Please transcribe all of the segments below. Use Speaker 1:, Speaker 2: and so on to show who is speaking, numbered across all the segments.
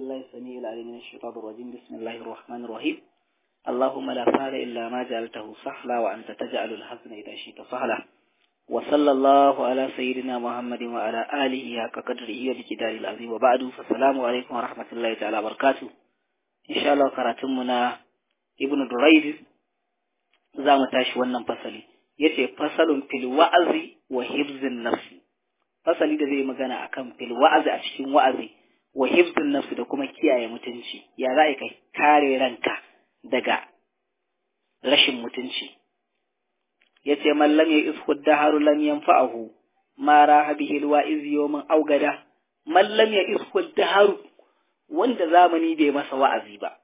Speaker 1: بالله السميع العليم من الشيطان الرجيم بسم الله الرحمن الرحيم اللهم لا سهل إلا ما جعلته سهلا وأنت تجعل الحزن إذا شئت سهلا وصلى الله على سيدنا محمد وعلى آله حق قدره وبقدار العظيم وبعد فالسلام عليكم ورحمة الله تعالى وبركاته إن شاء الله كراتمنا ابن دريد زام تاش ونن فصلي yace fasalun fil wa'azi wa hibzin nafsi fasali da zai magana akan fil wa'azi a cikin wa'azi wa hibzin nafsi da kuma kiyaye mutunci ya za ka kare ranka daga rashin mutunci yace man lam yishu daharu lam yanfa'ahu ma raha bihi alwa'iz yawman augada man lam yishu daharu wanda zamani bai masa wa'azi ba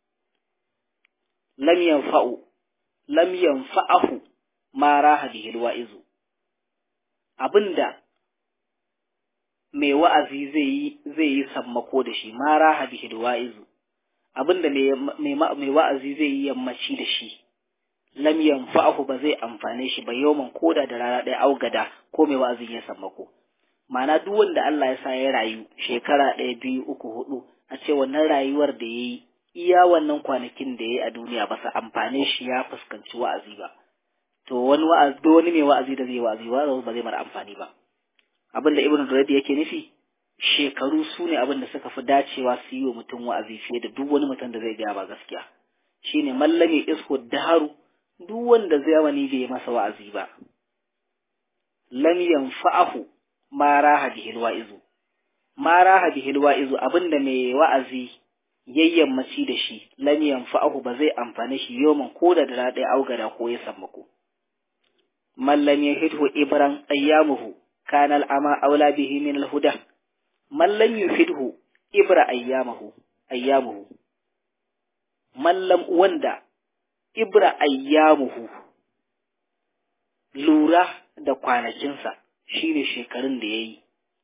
Speaker 1: lam yanfa'u lam yanfa'ahu ma raha bihi alwa'izu abinda mai wa'azi zai yi zai yi sammako da shi ma raha bihi alwa'izu abinda mai wa'azi zai yi yammaci da shi lam yanfa'ahu ba zai amfane shi ba yawman koda da rana ɗaya augada ko mai wa'azin ya sammako ma'ana duk wanda Allah ya sa ya rayu shekara ɗaya biyu uku hudu a ce wannan rayuwar da ya yi iya wannan kwanakin da ya yi a duniya ba su amfane shi ya fuskanci wa'azi ba to wani wa'azi wani mai wa'azi da zai wa'azi ba ba zai mara amfani ba abin da ibnu durayd yake nufi shekaru su ne abin da suka fi dacewa su yi wa mutum wa'azi fiye da duk wani mutum da zai gaya ba gaskiya shine mallame isko daharu duk wanda zamani bai masa wa'azi ba lam yanfa'ahu ma raha bihi alwa'izu ma raha bihi alwa'izu abinda mai wa'azi yayyanmaci da shi lam yanfa'ahu ba zai amfane shi yoman ko da da ɗaya augada ko ya sammako man lam yahidhu ibran ayyamuhu kana al'ama aula bihi min alhuda man lam yufidhu ibra ayyamahu ayyamuhu man lam wanda ibra ayyamuhu lura da kwanakinsa shine shekarun da yayi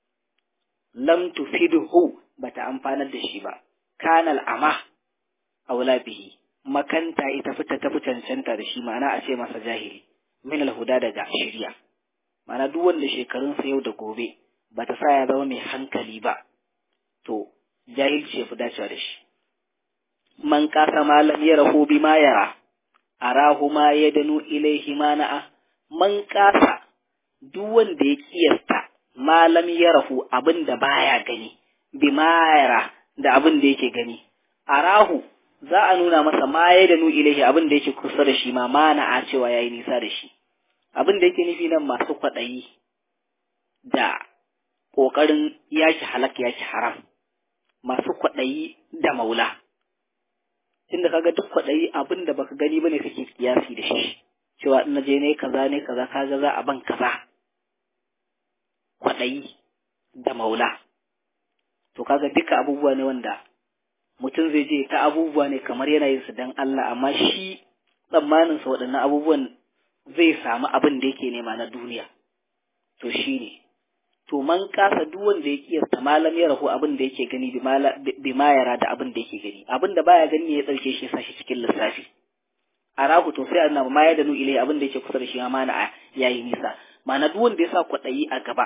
Speaker 1: lam tufidhu bata amfanar da shi ba kana al'ama aula bihi makanta ita fita ta fi cancanta da shi ma'ana a ce masa jahili min alhuda daga shirya ma'ana duk wanda shekarunsa yau da gobe bata sa ya zama mai hankali ba to jahilci ya fi dacewa da shi man kasa malam ya rahu bi ma yara arahu ma ya danu ilaihi mana'a man kasa duk wanda ya kiyasta malam ya rahu abin da baya gani bi ma yara da abin da yake gani arahu za a nuna masa ma ya danu ilaihi abin da yake kusa da shi ma mana'a cewa yayi nisa da shi abin da yake nufi nan masu kwaɗayi da ƙoƙarin yaki halak yaki haram masu kwaɗayi da maula tunda kaga duk kwaɗayi abin da baka gani bane kake kiyasi da shi cewa in je ne kaza ne kaza kaga za a ban kaza kwaɗayi da maula to kaga duka abubuwa ne wanda mutum zai je ta abubuwa ne kamar yana yin su dan Allah amma shi tsammanin sa waɗannan abubuwan zai samu abin da yake nema na duniya to shi ne to man kasa duk wanda ya kiyasta malam ya rahu abin da yake gani bi ma yara da abin da yake gani abin da baya gani ya dauke shi sa shi cikin lissafi a rahu to sai annabi ma ya danu ilai abin da yake kusa da shi ma na yayi nisa ma'ana duk wanda ya sa kwaɗayi a gaba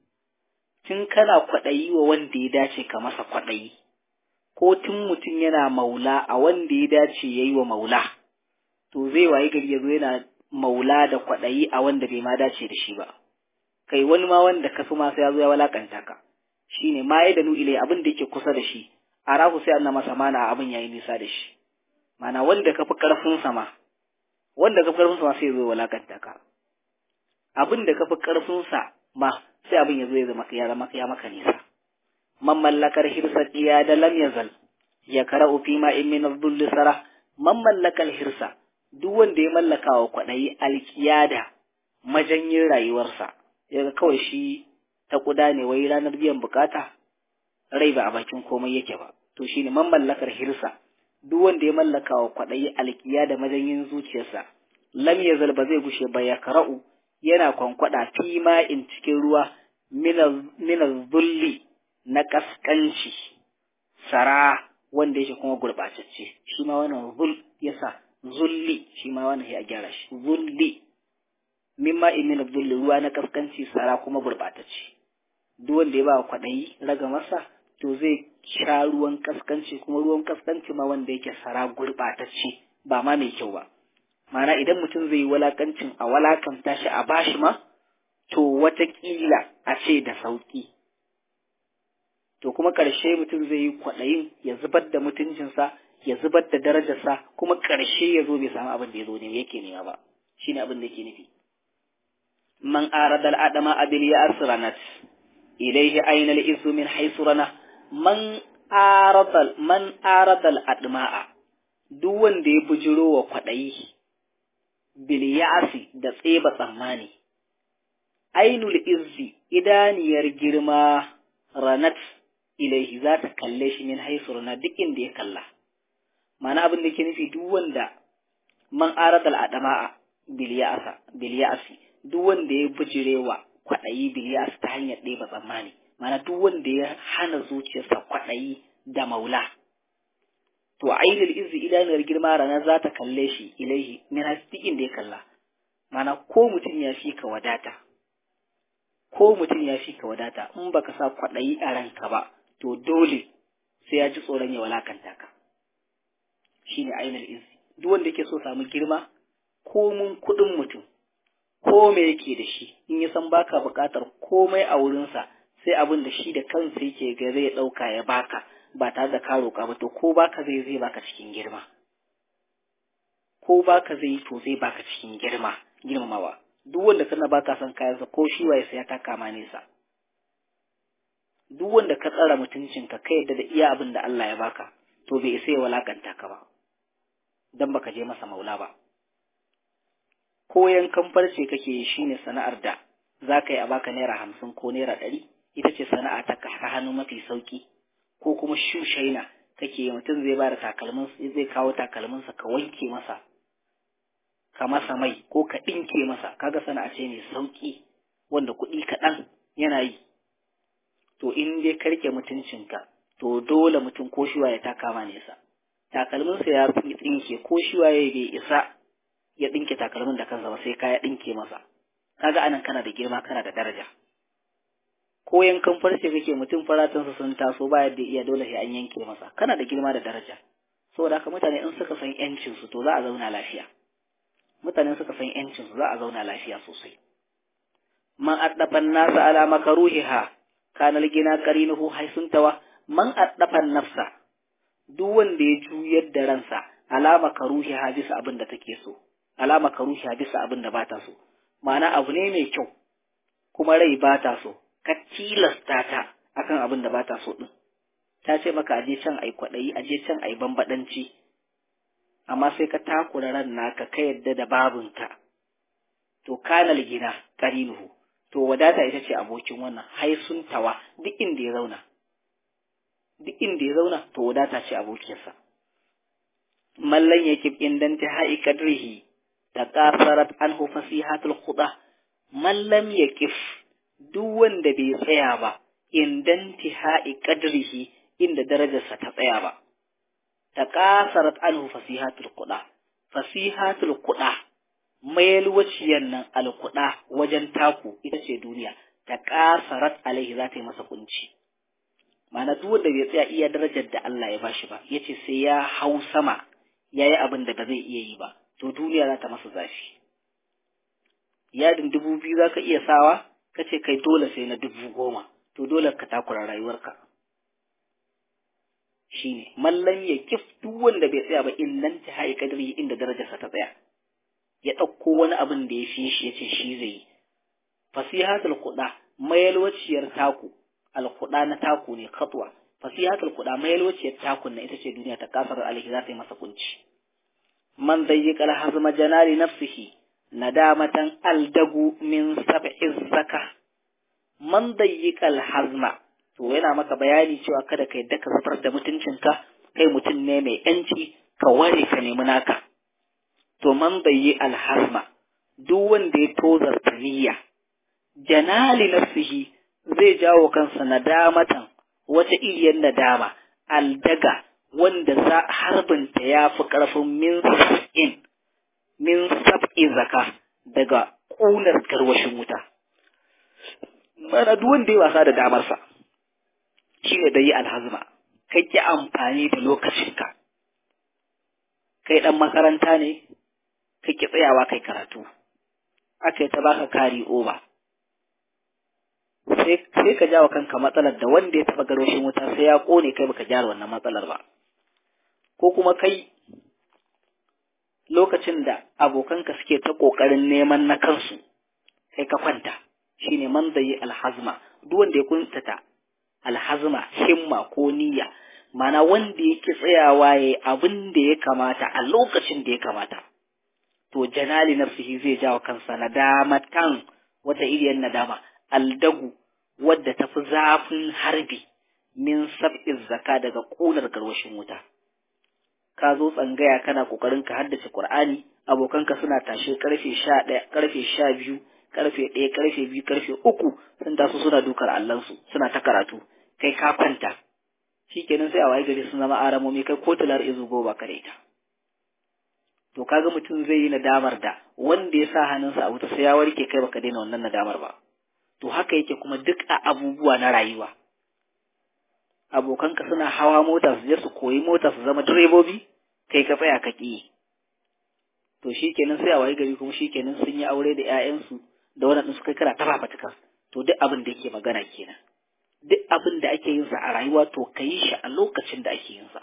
Speaker 1: tun kana kwaɗayi wa wanda ya dace ka masa kwaɗayi ko tun mutum yana maula a wanda ya dace ya yi wa maula to zai wayi gari ya zo yana maula da kwaɗayi a wanda bai ma dace da shi ba kai wani ma wanda ka ma sai ya zo ya walakanta ka shine ma ya danu ilai abin da yake kusa da shi a rahu sai anna masa mana abin yayi nisa da shi mana wanda ka fi karfin sa ma wanda ka fi karfin sa ma sai ya zo ya walakanta ka abin da ka fi karfin sa ma sai abin ya zo ya zama ya zama ya maka nisa man mallakar hirsa diya da lam yazal ya kara'u fi ma in min adh sara man mallakal hirsa duk wanda ya mallaka wa kwaɗayi alkiyada majanyin rayuwarsa yaga kawai shi ta kuda ne wai ranar biyan bukata rai ba a bakin komai yake ba to shine man mallakar hirsa duk wanda ya mallaka wa kwaɗayi alkiyada majanyin zuciyarsa lam yazal ba zai gushe ba ya kara'u yana kwankwada fi ma in cikin ruwa mina zulli na kaskanci sara wanda yake kuma gurɓatacce shi ma wannan zul yasa zulli shi ma wannan ya gyara shi zulli mimma imin zulli ruwa na kaskanci sara kuma gurɓatacce duk wanda ya ba kwaɗayi raga masa to zai sha ruwan kaskanci kuma ruwan kaskanci ma wanda yake sara gurɓatacce ba ma mai kyau ba mana idan mutum zai yi walakancin a walakanta shi a bashi ma to watakila a ce da sauƙi to kuma ƙarshe mutum zai yi kwaɗayin ya zubar da mutuncinsa ya zubar da darajarsa kuma ƙarshe ya zo bai samu abin da ya zo ne yake nema ba shine abin da yake nufi man aradal adama abil ya asranat ilayhi ayna al izu min haythu rana man aradal man aradal adma'a duk wanda ya bujiro wa kwaɗayi bil ya'si da tseba tsammani ainul izzi idaniyar girma ranat ilaihi za ta kalle shi min haisu rana duk inda ya kalla mana abin da ke nufi duk wanda man aradal adama'a biliyasa biliyasi duk wanda ya bijirewa kwaɗayi biliyas ta hanyar ɗeba tsammani mana duk wanda ya hana zuciyarsa kwaɗayi da maula to ainul izzi idaniyar girma rana za ta kalle shi ilaihi min haisu duk inda ya kalla mana ko mutum ya fi ka wadata ko mutum ya fi ka wadata in baka sa kwaɗayi a ranka ba to dole sai ya ji tsoron ya walakanta ka shi ne ainihin izi duk wanda yake so samu girma ko mun kuɗin mutum ko me yake da shi in ya san baka buƙatar komai a wurinsa sai abin da shi da kansa yake ga zai ɗauka ya baka ba tare da ka roƙa ba to ko baka zai zai baka cikin girma ko baka zai to zai baka cikin girma girmamawa duk wanda kana baka son kayansa ko shi waye sai ya taka ma nesa duk wanda ka tsara mutuncinka ka yadda da iya abin da Allah ya baka to bai isa ya walakanta ka ba dan baka je masa maula ba ko yankan farce kake yi shine sana'ar da za ka yi a baka naira hamsin ko naira ɗari ita ce sana'a ta hannu mafi sauki ko kuma shushaina kake yi mutum zai bada takalmin zai kawo takalminsa ka wanke masa ka masa mai ko ka ɗinke masa kaga sana'a ce mai sauki wanda kuɗi kaɗan yana yi to in dai ka rike mutuncinka to dole mutum ko shi ya taka ma nesa takalminsa ya tsinke ko shi waye bai isa ya ɗinke takalmin da kansa ba sai ka ya ɗinke masa kaga anan kana da girma kana da daraja ko yankan farce kake mutum faratunsa sun taso ba yadda iya dole sai an yanke masa kana da girma da daraja saboda haka mutane in suka san yancin su to za a zauna lafiya mutane suka san yancin su za a zauna lafiya sosai man addafan nasa ala makaruhiha kana ligina qarinuhu haisuntawa man addafan nafsa duk wanda ya juyar da ransa ala makaruhiha bisa abin da take so ala makaruhiha bisa abin da bata so ma'ana abu ne mai kyau kuma rai bata so ka tilasta ta akan abin da bata so din ta ce maka aje can ai kwaɗayi aje can ai bambadanci amma sai ka takura ran naka ka yadda da babinka to kanal gina karinuhu to wadata ita ce abokin wannan haisun tawa duk inda ya zauna duk inda ya zauna to wadata ce abokinsa mallan yakib indan ta ha'i kadrihi ta kasarat anhu fasihatul khuda mallam yakif duk wanda bai tsaya ba indan tihai kadrihi inda darajarsa ta tsaya ba ta kasarat anhu fasihatul kuɗa fasihatul kuɗa mayalwaciyar nan alkuɗa wajen taku ita ce duniya ta kasarat alaihi za ta yi masa kunci ma'ana duk wanda bai tsaya iya darajar da Allah ya bashi ba yace sai ya hau sama yayi abin da ba zai iya yi ba to duniya za ta masa zafi yadin dubu biyu za ka iya sawa ka ce kai dole sai na dubu goma to dole ka takura rayuwarka shine mallan ya kif duk wanda bai tsaya ba illan ta hayi kadari inda darajarsa ta tsaya ya ɗauko wani abin da ya fi shi ya ce shi zai yi fasihatul kuɗa mayalwaciyar taku alkuɗa na taku ne katwa fasihatul kuɗa mayalwaciyar takun na ita ce duniya ta kasar alhi za ta yi masa kunci man dayyika alhazma janali nafsihi nadamatan aldagu min sab'i zaka man dayyika alhazma to yana maka bayani cewa kada ka yadda ka zubar da mutuncinka kai mutum ne mai yanci ka ware ka nemi naka to man bayyi alhazma duk wanda ya tozarta niyya janali nafsihi zai jawo kansa nadamatan wata iriyar nadama aldaga wanda za harbinta ya fi ƙarfin min sab'in min sab'i zaka daga ƙunar garwashin wuta mana duk wanda ya wasa da damarsa shine da yi alhazma kai ki amfani da lokacinka kai dan makaranta ne kai ki tsayawa kai karatu aka yi ta baka kari over sai ka jawo kanka matsalar da wanda ya taba garwashin wuta sai ya kone kai baka gyara wannan matsalar ba ko kuma kai lokacin da abokanka suke ta kokarin neman na kansu kai ka kwanta shine man zai alhazma duk wanda ya kuntata alhazma himma ko niyya mana wanda yake tsayawa yayi abin da ya kamata a lokacin da ya kamata to janali nafsihi zai jawo kansa nadamatan wata iriyar nadama aldagu wadda ta fi zafin harbi min sab'in zaka daga ƙunar garwashin wuta ka zo tsangaya kana kokarin ka haddace Qur'ani abokanka suna tashe karfe 11 karfe 12 karfe 1 karfe 2 karfe 3 sun taso suna dukar allansu suna ta karatu kai ka kwanta shikenan sai a waye gari sun zama aramomi kai ko talar izu go ba kare ta to kaga mutum zai yi nadamar da wanda ya sa hannunsa a wuta sai ya warke kai baka daina wannan nadamar ba to haka yake kuma duk a abubuwa na rayuwa abokanka suna hawa mota su je su koyi mota su zama direbobi kai ka tsaya ka ƙi to shikenan sai a wayi gari kuma shikenan sun yi aure da ƴaƴansu da wannan su kai kara ta fafatukar to duk abin da yake magana kenan duk abin da ake yin sa a rayuwa to ka yi shi a lokacin da ake yin sa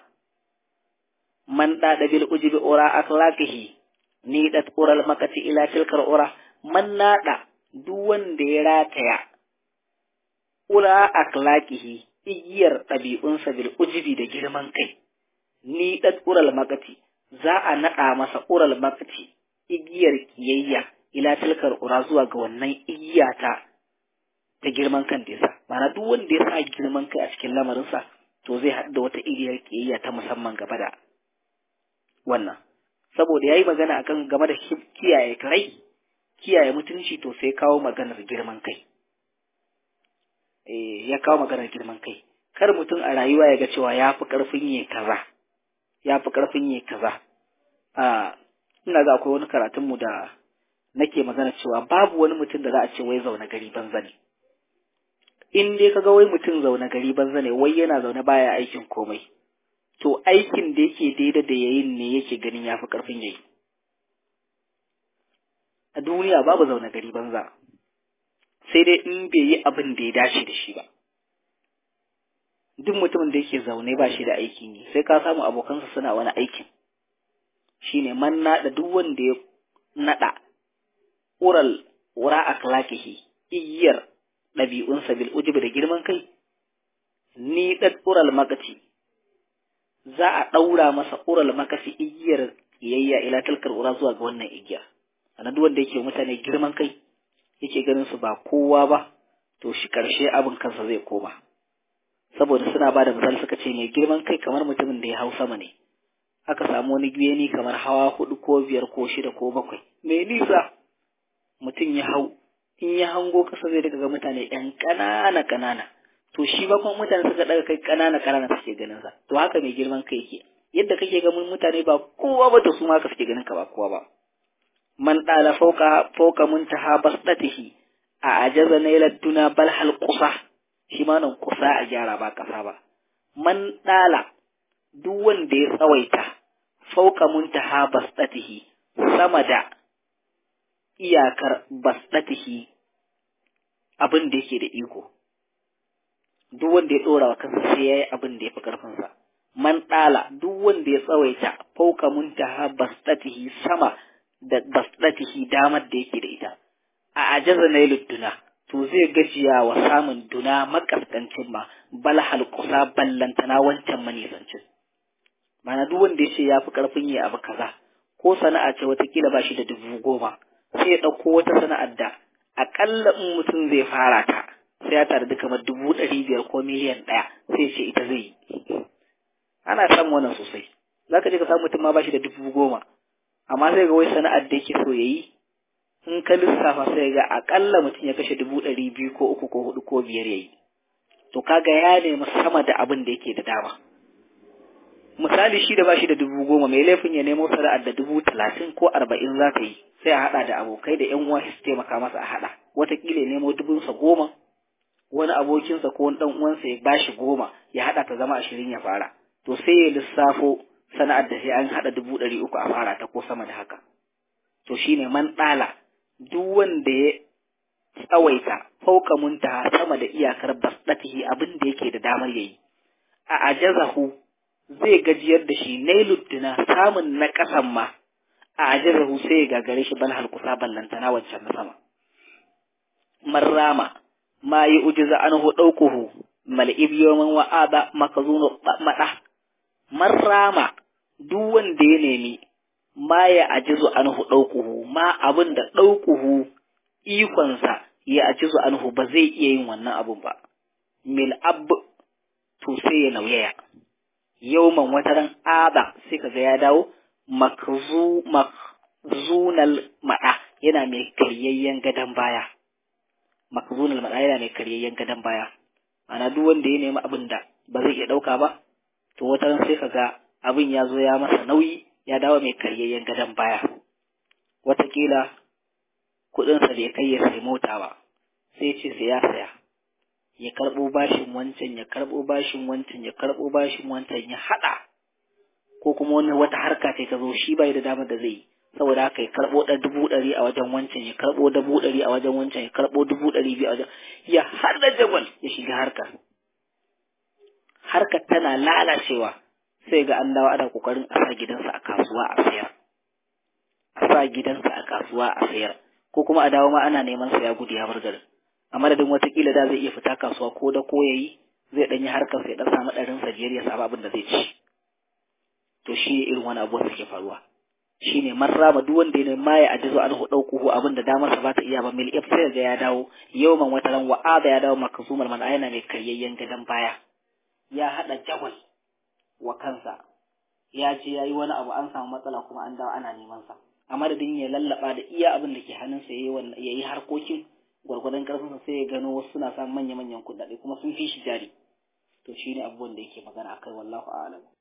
Speaker 1: man da bil ujibi ura akhlaqihi ni dat ural makati ila tilkar ura man nada duk wanda ya rataya ura akhlaqihi igiyar ɗabi'unsa bil ujibi da girman kai, ni ɗan ural makati, za a naɗa masa ural makati igiyar kiyayya ila tilkar ura zuwa ga wannan igiya ta ta girman kan da Mana duk wanda ya sa girman kai a cikin lamarinsa, to zai haɗu da wata igiyar kiyayya ta musamman gaba da wannan. Saboda ya yi magana akan game da kiyaye rai, kiyaye mutunci to sai kawo maganar girman kai. ya kawo maganar girman kai kar mutum a rayuwa ya ga cewa ya fi ƙarfin yi kaza ya fi ƙarfin yi kaza a ina ga akwai wani karatun mu da nake magana cewa babu wani mutum da za a ce wai zaune gari banza ne in dai kaga wai mutum zaune gari banza ne wai yana zaune baya aikin komai to aikin da yake daidai da yayin ne yake ganin ya fi ƙarfin yayi a duniya babu zaune gari banza sai dai in bai yi abin da ya dace da shi ba duk mutumin da yake zaune ba shi da aikin yi sai ka samu abokansa suna wani aikin shine man naɗa duk wanda ya naɗa ural wura akhlaqihi iyar ɗabi'unsa bil ujubi da girman kai ni ɗan ural makaci za a ɗaura masa ural makasi igiyar iyayya ila talkar ura zuwa ga wannan igiya sannan duk wanda yake mutane girman kai yake ganin su ba kowa ba to shi ƙarshe abin kansa zai koma saboda suna ba da misali suka ce mai girman kai kamar mutumin da ya hau sama ne aka samu wani beni kamar hawa hudu ko biyar ko shida ko bakwai mai nisa mutum ya hau in ya hango kasa zai daga ga mutane yan ƙanana ƙanana to shi ba kuma mutane suka daga kai ƙanana ƙanana suke ganin sa to haka mai girman kai yake yadda kake ga mutane ba kowa ba to su ma ka suke ganin ka ba kowa ba man ɗala fauka fauka muntaha basdatihi a ajaza nailat duna bal hal qusa shi ma nan kusa a gyara ba kasa ba man ɗala duk wanda ya tsawaita fauka muntaha basdatihi sama da iyakar basdatihi abin da yake da iko duk wanda ya ɗora wa kansa sai ya yi abin da ya fi ƙarfinsa man ɗala duk wanda ya tsawaita fauka muntaha basdatihi sama da basdatihi damar da yake da ita a ajaza na duna to zai gajiya wa samun duna makaskancin ma bal halkusa ballantana wancan manisancin mana duk wanda ya ce ya fi karfin yi abu kaza ko sana'a ce watakila ba shi da dubu goma sai ya ɗauko wata sana'ar da aƙalla in mutum zai fara ta sai ya tare da kamar dubu ɗari biyar ko miliyan ɗaya sai ce ita zai yi ana samun wannan sosai za ka je ka samu mutum ma ba shi da dubu goma amma sai ga wai sana'ar da yake so ya yi in ka lissafa sai ga akalla mutum ya kashe dubu ɗari biyu ko uku ko hudu ko biyar ya yi to kaga ya nemi sama da abin da yake da dama misali shi da bashi da dubu goma mai laifin ya nemo sana'ar da dubu talatin ko arba'in za ka yi sai a haɗa da abokai da yan uwa su taimaka masa a haɗa wataƙila ya nemo dubunsa goma wani abokinsa ko wani dan uwansa ya bashi goma ya hada ta zama ashirin ya fara to sai ya lissafo sana'ar da sai an hada dubu ɗari uku a fara ta ko sama da haka to shine man ɗala duk wanda ya tsawaita fauka muntaha sama da iyakar basdatihi abin da yake da damar yayi a ajazahu zai gajiyar da shi nailuddina samun na ƙasan ma a ajazahu sai ya gagare shi bal halkusa ballantana wancan na sama marrama ma yi ujiza anhu ɗaukuhu mal'ib yawman wa'ada makazunu maɗa marrama duk wanda ya nemi ma ya ajizu anhu ɗaukuhu ma abin da ɗaukuhu ikonsa ya ajizu anhu ba zai iya yin wannan abun ba mil ab to sai ya nauyaya yawman wataran ada sai kaga ya dawo makzu makzunal maɗa yana mai karyayyen gadon baya makzunal maɗa yana mai karyayyen gadon baya ana duk wanda ya nemi abin da ba zai iya ɗauka ba to wataran sai kaga abin ya zo ya masa nauyi ya dawo mai karyayyen gadon baya watakila kuɗinsa bai kai ya sai mota ba sai ce sai ya saya ya karɓo bashin wancan ya karɓo bashin wancan ya karɓo bashin wancan ya haɗa ko kuma wani wata harka ce ta zo shi bai da damar da zai yi saboda haka ya karɓo ɗan dubu ɗari a wajen wancan ya karɓo dubu ɗari a wajen wancan ya karɓo dubu ɗari biyu a wajen ya haɗa jagwal ya shiga harkar harkar tana lalacewa sai ga an dawo ana kokarin a sa gidansa a kasuwa a sayar a sa gidansa a kasuwa a sayar ko kuma a dawo ma ana neman sa ya gudu ya bar garin a madadin watakila da zai iya fita kasuwa ko da ko yayi zai ɗanyi harkar sai ɗan samu ɗarin sa biyar ya samu abin da zai ci to shi irin wani abu da ke faruwa shine marrama duk wanda ya ma ya ajizo an hu dauku abin da damar sa ba ta iya ba mil if sai ga ya dawo yawman wataran wa'ada ya dawo makasumar man ayana mai karyayyen gadan baya ya hada jagwal wa kansa ya ce ya yi wani abu an samu matsala kuma an dawo ana neman sa a madadin ya lallaba da iya abin da ke hannunsa ya yi harkokin gwargwadon karfinsa sai ya gano wasu suna samun manya-manyan kuɗaɗe kuma sun fi shi jari to shine abubuwan da yake magana akai wallahu a'lam